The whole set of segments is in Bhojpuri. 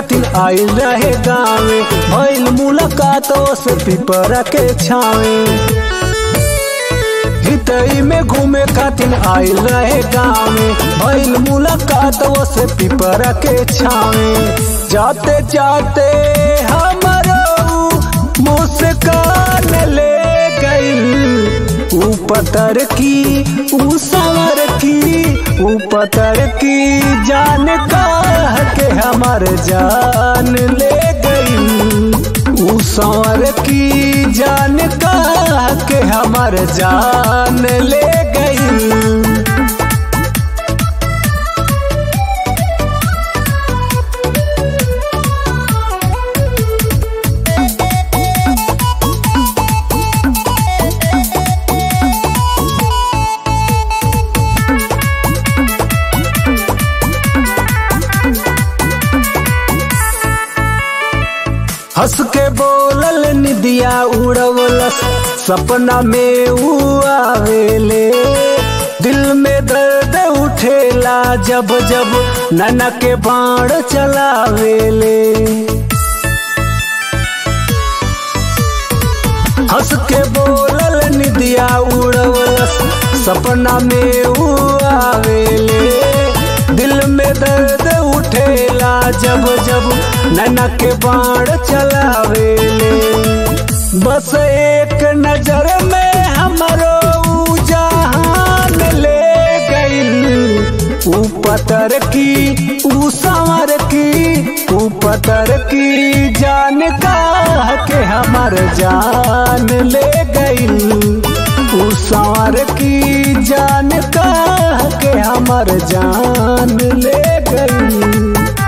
खातिर आइल रहे गावे भइल मुलाकात से पिपरा के छावे हितई में घूमे खातिर आइल रहे गावे भइल मुलाकात से पिपरा के छावे जाते जाते हमरो मुस्कान ले गइल ऊ पतर की ऊ सवर की ऊ पतर की जान कह के हमर जान ले गई ऊ सवर की जान कह के हमर जान ले गई हंस के बोलल निदिया उड़वलस सपना में ऊ आवेले दिल में दर्द उठेला जब जब नैना के बाण चलावेले हंस के बोलल निदिया उड़वलस सपना में ऊ आवेले दिल में दर्द उठेला जब जब नैना के बाण चलावेले बस एक नजर में हमरो जहान ले गइल ऊ पतर की ऊ संवर की ऊ पतर की जान का के हमर जान ले गइल ऊ संवर की जान का के हमर जान ले गइल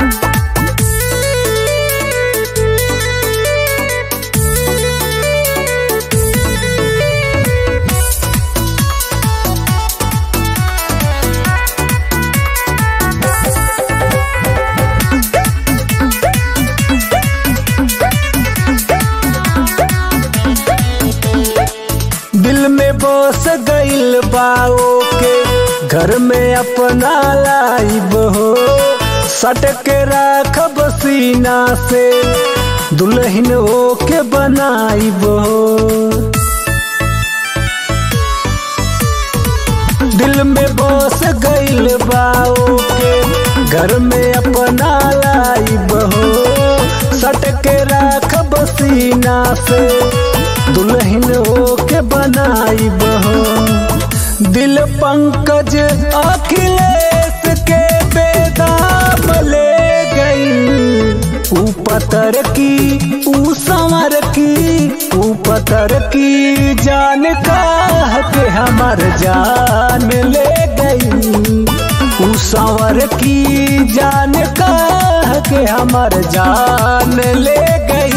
दिल में बस गइल बाओ के घर में अपना लाइब हो सट के राखब सीना से दुल्हन हो के बनाइब हो दिल में बस गइल बाओ के घर में अपना लाइब हो सट के राखब सीना से दुल्हन हो के बनाई बहो दिल पंकज अखिलेश के बेदाम ले गई ऊ पतर की ऊ संवर की ऊ पतर की जान का के हमर जान ले गई ऊ संवर की जान का के हमर जान ले गई